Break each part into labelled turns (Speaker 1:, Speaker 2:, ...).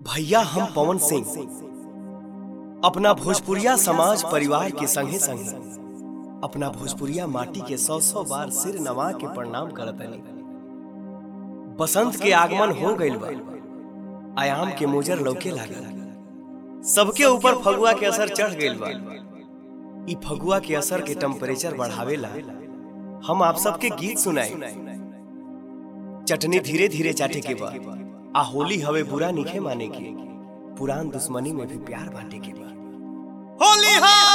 Speaker 1: भैया हम पवन सिंह अपना भोजपुरिया समाज परिवार के संगे संगे अपना भोजपुरिया माटी के सौ सौ बार सिर नवा के प्रणाम करतनी बसंत के आगमन हो गइल बा आयाम के मोजर लौके लागल सबके ऊपर फगुआ के असर चढ़ गइल बा ई फगुआ के असर के टेम्परेचर बढ़ावेला हम आप सबके गीत सुनाई चटनी धीरे धीरे चाटे के बा आ होली हवे बुरा निखे माने के पुरान दुश्मनी में भी प्यार बांटे के बा होली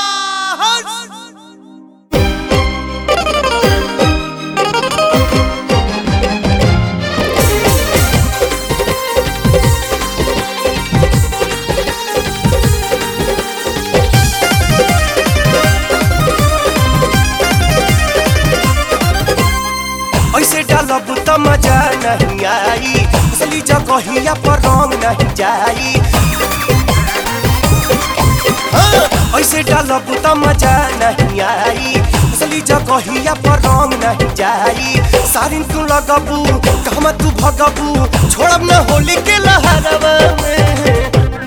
Speaker 1: ऐसे डालब त मजा नहीं आई असली जगहिया पर रंग नहीं जाई हाँ, ऐसे डालब त मजा नहीं आई असली जगहिया पर रंग नहीं जाई सारिन तू लगबू कहमा तू भगबू छोड़ब न होली के लहरवा में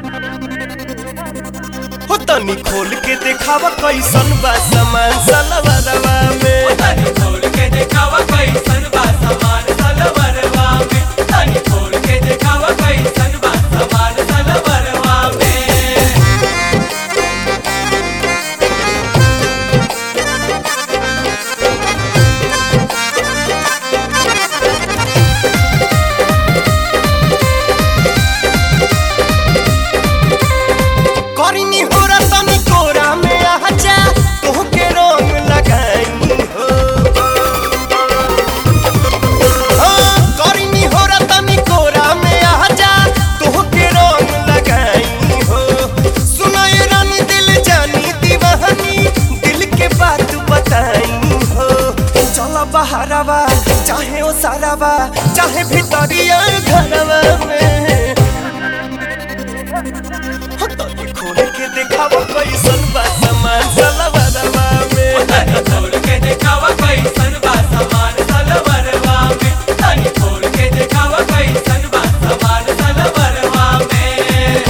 Speaker 1: हो तनी खोल के देखावा कैसन बा सामान सलवरवा में
Speaker 2: तनी खोल के देखावा कैसन बा सामान सलवरवा में तनी खोल के देखावा कैसन बा सामान सलवरवा में
Speaker 1: करिनी हो तनी कोरा में आजा तोहके रंग लगाई हो हाँ, करिनी हो तनी कोरा में आजा तोहके रंग लगाई हो सुनाए रानी दिल जानी दीवानी दिल के बात बताई हो चला बहारवा चाहे ओ सारावा चाहे भीतरिया घरवा में तनी खोल के देखावा कैसन बा सामान सलवरवा में
Speaker 2: तनी खोल के देखावा कैसन बा सामान सलवरवा में तनी खोल के देखावा कैसन बा सामान सलवरवा में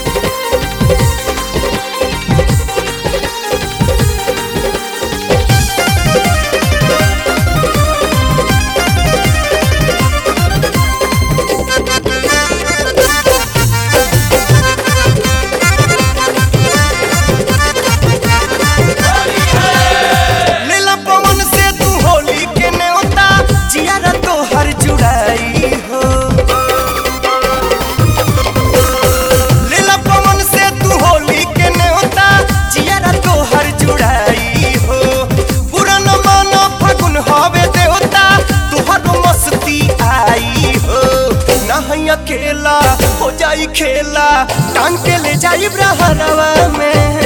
Speaker 1: लेला पवन से तू होली के न्योता जियारा तो हर जुड़ाई हो लेला पवन से तू होली के न्योता जियारा तो हर जुड़ाई हो पूरा न मानो फगुन हवे देवता तुहर मस्ती आई हो नहीं अकेला हो जाई खेला टांग के ले जाई ब्रहरवा में